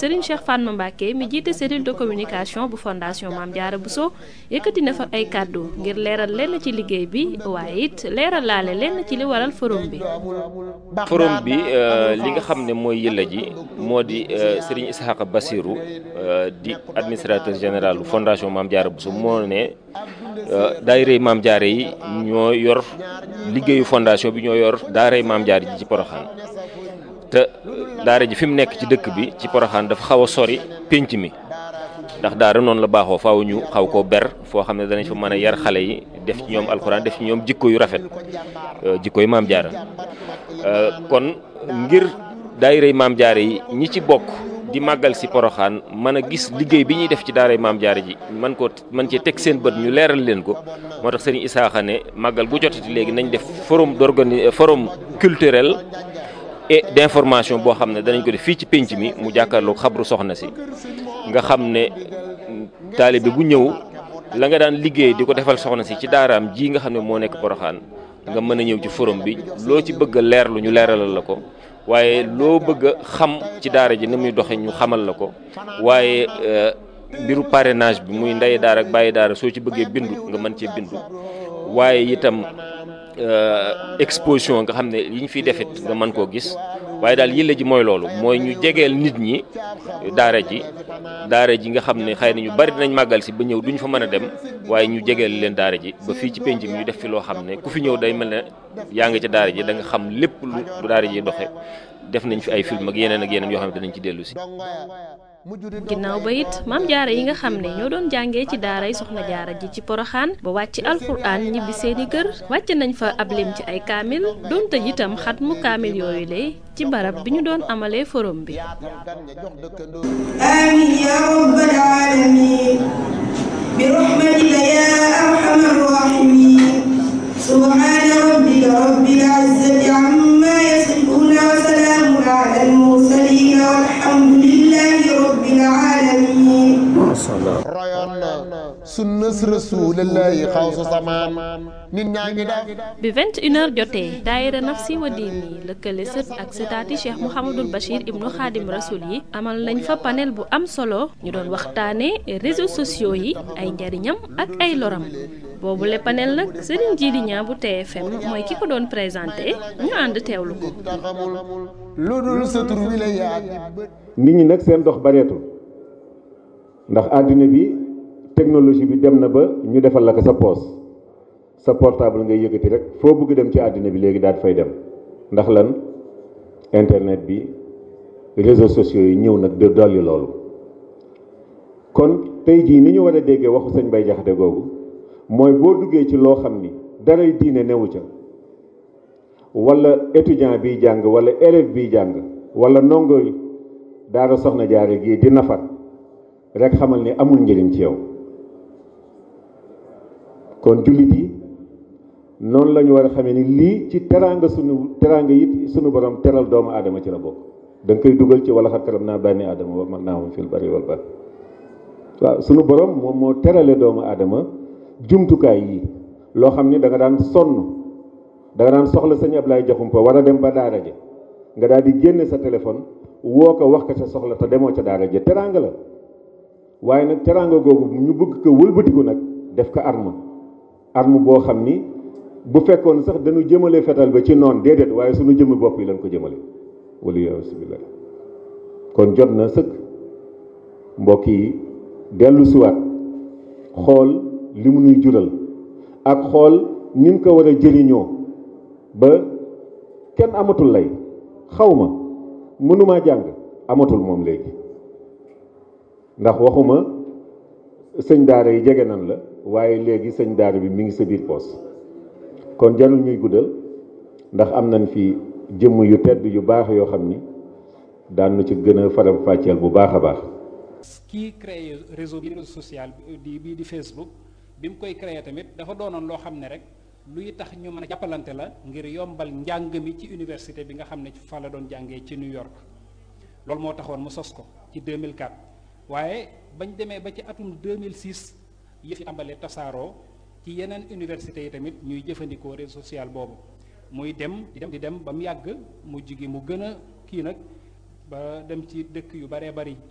Serigne Cheikh Fatma Mbacké mi jiite cellule de communication bu fondation Mame Diarra Bousso yëkkati na fa ay kàddu ngir leeral lenn ci liggéey bi waaye it leeral laale lenn ci li waral forum bi. forum bi li nga xam ne mooy yëlla ji moo di Serigne Ishaqa Bassirou di administrateur général bu fondation Mame Diarra Bousso moo ne daayira Mame Diarra yi ñoo yor liggéeyu fondation bi ñoo yor daaray Mame Diarra ji ci Porokhane te daara ji fi mu nekk ci dëkk bi ci Porokhane dafa xaw a sori pénc mi ndax daara noonu la baaxoo faaw ñu xaw koo ber foo xam ne danañ fa mën a yar xale yi def ci ñoom alxuraan def ci ñoom jikko yu rafet jikko yu Mame Diarra kon ngir daayira Mame Diarra yi ñi ci bokk di màggal si Porokhane mën a gis liggéey bi ñuy def ci daaray Mame Diarra ji man ko man cee teg seen bët ñu leeral leen ko moo tax Serigne Isaaxa ne màggal gu jotati léegi nañ def forum d'organi forum culturel et d'information boo xam ne danañ ko def fii ci pénc mi mu jàkkaarloog xabru soxna si nga xam ne taalibe bu ñëw la nga daan liggéey di ko defal soxna si ci daaraam ji nga xam ne moo nekk Porokhane nga mën a ñëw ci forum bi loo ci bëgg a leerlu ñu leeralal la ko waaye loo bëgg a xam ci daara ji ni muy doxe ñu xamal la ko waaye mbiru parrainage bi muy ndey daara ak bàyyi daara soo ci bëggee bindu nga mën cee bindu waaye itam exposition nga xam ne yi ñu fiy defit nga mën koo gis waaye daal yële ji mooy loolu mooy ñu jegeel nit ñi daara ji daara ji nga xam ne xëy na ñu bari dinañ màggal si ba ñëw duñ fa mën a dem waaye ñu jegeel leen daara ji ba fii ci penc mi ñu def fi loo xam ne ku fi ñëw day mel ne yaa ngi ca daara ji da nga xam lépp lu daara ji doxe def nañ fi ay film ak yeneen ak yeneen yoo xam ne dinañ ci dellu si. ginnaaw ba it Mame Diarra yi nga xam ne ñoo doon jàngee ci daaray Soxna Diarra ji ci Porokhane ba wàcc alxuraan ñibbi seeni kër wàcc nañ fa ab lim ci ay kaamil doon tëj itam xat mu kaamil yooyu le ci barab bi ñu doon amalee forum bi. آمين يا رب العالمين برحمتك يا أرحم الراحمين سبحان ربك رب العزة عما يصفون وسلام على المرسلين والحمد لله رب العالمين royoon na sunnas rasulillahi xawsu samaan nit ñaa ngi def bi 21h jotee daayira nafsi wa diini lëkkale sët ak sëtaati cheikh mouhamadul bachir ibnu xaadim rasul yi amal nañ fa panel bu am solo ñu doon waxtaane réseaux sociaux yi ay njariñam ak ay loram boobu le panel nag sëriñ jiidi ñaa bu TFM mooy ki ko doon présenté ñu ànd teewlu ko taxamul lu dul sa tur wi la yaa nit ñi nag seen dox bareetul ndax àddina bi technologie bi dem na ba ñu defal la ko sa poos sa portable ngay yëkkati rek foo bëgg dem ci àddina bi léegi daal fay dem ndax lan internet bi réseaux sociaux yi ñëw nag de dolli loolu kon tey jii ni ñu war a déggee waxu sëñ Bay Jaxate googu mooy boo duggee ci loo xam ni daray diine newu ca wala étudiant biy jàng wala élève biy jàng wala ndongo daara soxna jaare gii di nafar rek xamal ni amul njëriñ ci yow kon jullit yi noonu la ñu war a xamee ni lii ci teraanga sunu teraanga it sunu borom teral doomu aadama ci la bokk da nga koy dugal ci wala xat karam naa bànni aadama wa man naa moom fil bari wal bahri waaw sunu borom moom moo terale doomu aadama jumtukaay yi loo xam ni da nga daan sonn da nga daan soxla sëñ Ablaye Jaxumpa war a dem ba daara ja nga daal di génne sa téléphone woo ko wax ko sa soxla te demoo ca daara ja teraanga la waaye nag teraanga googu ñu bëgg ko wëlbatiku nag def ko arme arme boo xam ni bu fekkoon sax dañu jëmale fetal ba ci noon déedéet waaye suñu jëmmi bopp yi lañ ko jëmale wala yasubillah kon jot na sëkk mbokk yi dellu siwaat xool li mu nuy jural ak xool nin ko war a jëriñoo ba kenn amatul lay xaw ma mënumaa jàng amatul moom léegi ndax waxuma sëñ daara yi jege nan la waaye léegi sëñ daara bi mi ngi sa biir poos kon jarul ñuy guddal ndax am nañ fi jëmm yu tedd yu baax yoo xam ni daan nu ci gën a faram fàcceel bu baax a baax kii créé réseau bi réseau social di bii di Facebook bi mu koy créé tamit dafa doonoon loo xam ne rek luy tax ñu mën a jàppalante la ngir yombal njàng mi ci université bi nga xam ne fa la doon jàngee ci New York loolu moo taxoon mu sos ko ci 2004 waaye bañ demee ba ci atum 2006 yëf yi tàmbalee tasaaroo ci yeneen université yi tamit ñuy jëfandikoo réseau social boobu muy dem di dem di dem ba mu yàgg mu jigi mu gën a kii nag ba dem ci dëkk yu baree bari